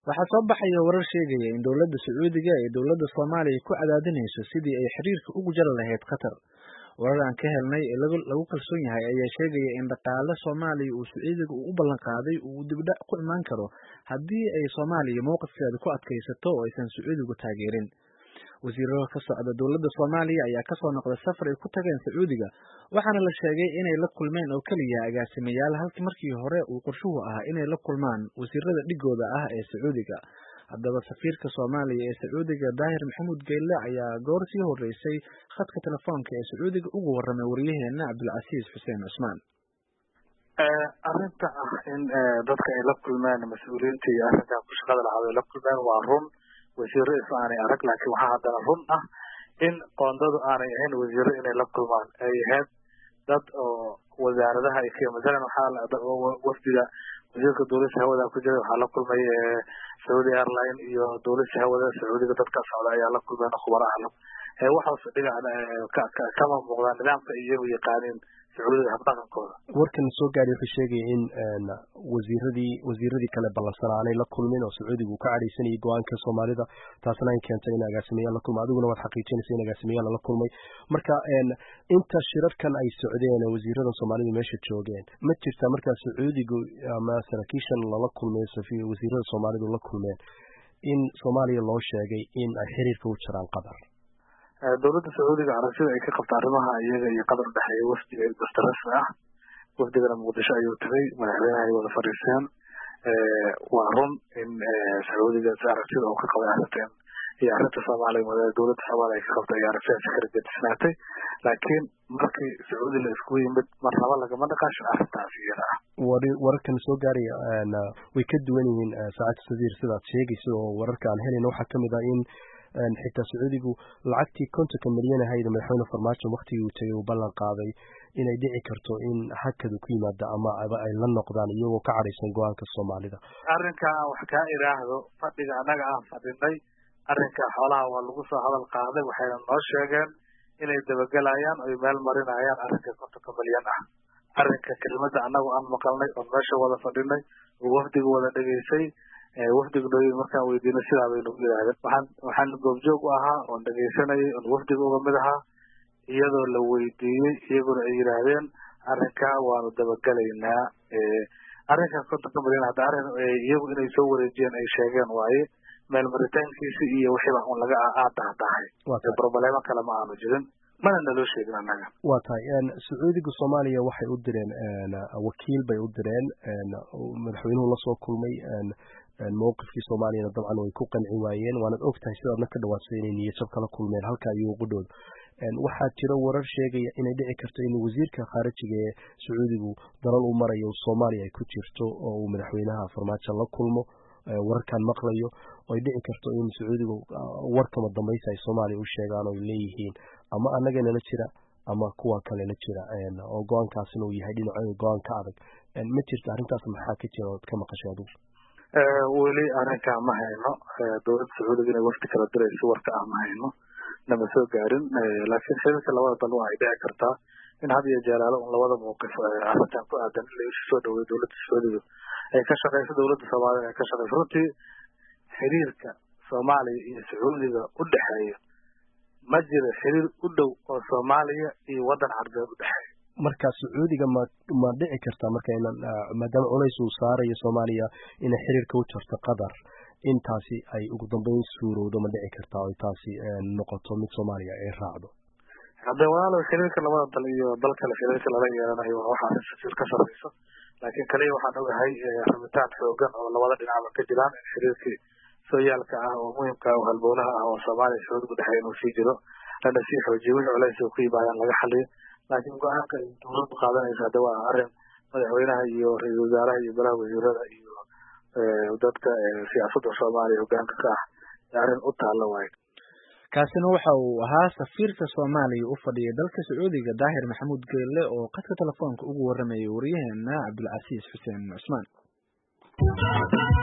waxaa soo baxaya warar sheegaya in dowladda sacuudiga ay dowladda soomaaliya ku cadaadinayso sidii ay xiriirka ugu jari lahayd qatar warar aan ka helnay ee lagu kalsoon yahay ayaa sheegaya in dhaqaale soomaaliya uu sacuudiga u ballan qaaday uu dibdhac ku imaan karo haddii ay soomaaliya mowqifkeeda ku adkaysato oo aysan sacuudigu taageerin wasiirada ka socda dowladda soomaaliya ayaa kasoo noqday safar ay ku tageen sacuudiga waxaana la sheegay inay la kulmeen oo keliya agaasimayaal halkii markii hore uu qorshuhu ahaa inay la kulmaan wasiirada dhigooda ah ee sacuudiga haddaba safiirka soomaaliya ee sacuudiga daahir maxamuud geyle ayaa goor sii horeysay khadka telefoonka ee sacuudiga ugu warramay waryaheena cabdulcasiis xuseen cusmaan arrinta ah in dadka ay la kulmeen mas-uuliyiinta iyo arrinkan ku shaqada lahaad ay la kulmeen waa run wasiiro is aanay arag laakiin waxaa haddana run ah in qoondadu aanay ahayn wasiiro inay la kulmaan ay ahayd dad oo wasaaradaha ay ka masalan waxaa wafdiga wasiirka dowladda hawada ku jira waxaa la kulmay saudi airline iyo dowladda hawada sacuudiga dadka socda ayaa la kulmeen khubaraha waxaas dhiga kama muuqdaan nidaamka iyagu yaqaaniin sacuudiga habdhaqankooda warkan soo gaadhay wuxuu sheegaya in wasiiradii wasiiradii kale ballansanaa aanay la kulmin oo sacuudiga uu ka cadhaysanayay go-aanka soomaalida taasna ay keentay in agaasimayaal la kulma adiguna waad xaqiijinaysa in agaasimayaal lala kulmay marka inta shirarkan ay socdeen wasiiradan soomaalidu meesha joogeen ma jirtaa markaa sacuudigu ama saraakiishan lala kulmay wasiirada soomaalidu la kulmeen in soomaaliya loo sheegay in ay xiriirka u jiraan qatar dowladda sacuudiga aragtida ay ka qabta arrimaha iyaga iyo qatar dhexeeya wafdiga dasta rasmi ah wafdigana muqdisho ayuu tagay madaxweynaha ay wada fadhiisteen waa run in sacuudiga aragtida uu ka qabay arrintan iyo arrinta soomaaliya dowladda soomaaliya ay ka qabtay iyo aragtidaasi kala gedisnaatay laakiin markii sacuudi la iskugu yimid mar laba lagama dhaqaashin arrintaas iyada ah wararkan soo gaaraya way ka duwan yihiin saacadda sadiir sidaad sheegaysa oo wararka aan helayna waxaa kamid ah in xitaa sacuudigu lacagtii kontonka milyan ahayd madaxweyne farmaajo waktigii uu tegay uu ballan qaaday inay dhici karto in hakadu ku yimaado ama ay la noqdaan iyagoo ka cadhaysan go-aanka soomaalida arrinka aan wax kaa iraahdo fadhiga annaga aan fadhinay arrinka xoolaha waa lagu soo hadal qaaday waxayna noo sheegeen inay dabagelayaan oy meel marinayaan arrinka kontonka milyan ah arrinka kelimada annagu aan maqalnay oon meesha wada fadhinay oo wafdiga wada dhegaysay wafdiga nooyin markaan weydiinay sidaa bay nagu yidhahdeen waxaan waxaan goobjoog u ahaa oon dhegaysanayay oon wafdiga uga mid ahaa iyadoo la weydiiyey iyaguna ay yidhaahdeen arrinkaa waanu dabagelaynaa arrinkan kontonka milyan hadda arrin iyagu inay soo wareejiyeen ay sheegeen waaye meel maritaankiisi iyo wixiiba un laga aadahdahay broblemo kale ma aanu jirin mana naloo sheegin annaga waa tahay sacuudiga soomaaliya waxay u direen wakiil bay u direen madaxweynuhu lasoo kulmay mowqifkii soomaaliyana dabcan way ku qanci waayeen waanad og tahay sidaadna ka dhawaadsa inay niyadjab kala kulmeen halkaa iyo qudhooda waxaa jira warar sheegaya inay dhici karto in wasiirka khaarijiga ee sacuudigu dalal u marayo soomaaliya ay ku jirto oo uu madaxweynaha farmaajo la kulmo wararkan maqlayo oo ay dhici karto in sacuudigu warkama dambaysa ay soomaaliya u sheegaan oo ay leeyihiin ama annaga nala jira ama kuwa kale la jira oo go-aankaasina uu yahay dhinaco go-aan ka adag ma jirta arrintaas maxaa ka jira ood ka maqashay adugu weli arrinkaa ma hayno dowladda sacuudiga inay wafdi kala dirayso warka ah ma hayno nama soo gaarin laakiin xiriirka labada dal waa ay dhici kartaa in had iyo jeelaalo un labada mawqif arrintan ku aadan in la isu soo dhaweeyo dowladda sacuudiga ay ka shaqeyso dowladda soomaaliya ay ka shaqeyso runtii xiriirka soomaaliya iyo sacuudiga u dhexeeya ma jiro xiriir u dhow oo soomaaliya iyo waddan carbeed u dhexeeya marka sacuudiga ma ma dhici kartaa marka inan maadaama culays uu saarayo soomaaliya inay xiriirka u jarto qatar intaasi ay ugu dambeyn suurowdo ma dhici kartaa oy taasi noqoto mid soomaaliya ay raacdo hadde walaalow xiriirka labada dal iyo dal kale xiriirka lala yeelanayo waa waxa arrin ka sarreyso laakiin kaliya waxaan ogahay rabitaan xoogan oo labada dhinacba ka jiraan in xiriirkii sooyaalka ah oo muhimka oo halbowlaha ah oo soomaaliya sacuudigu dhexeey inuu sii jiro lana sii xoojiyo wixii culays oo ku yimaadaan laga xaliyo laakiin go-aanka ay dowladdu qaadanaysa hadda waa arrin madaxweynaha iyo ra-iisul wasaaraha iyo golaha wasiirada iyo dadka siyaasadda soomaaliya hogaanka ka ah arrin u taalla waayo kaasina waxa uu ahaa safiirka soomaaliya u fadhiyay dalka sacuudiga daahir maxamuud geelle oo qadka telefoonka ugu warramayay waryaheena cabdulcasiis xuseen cusmaan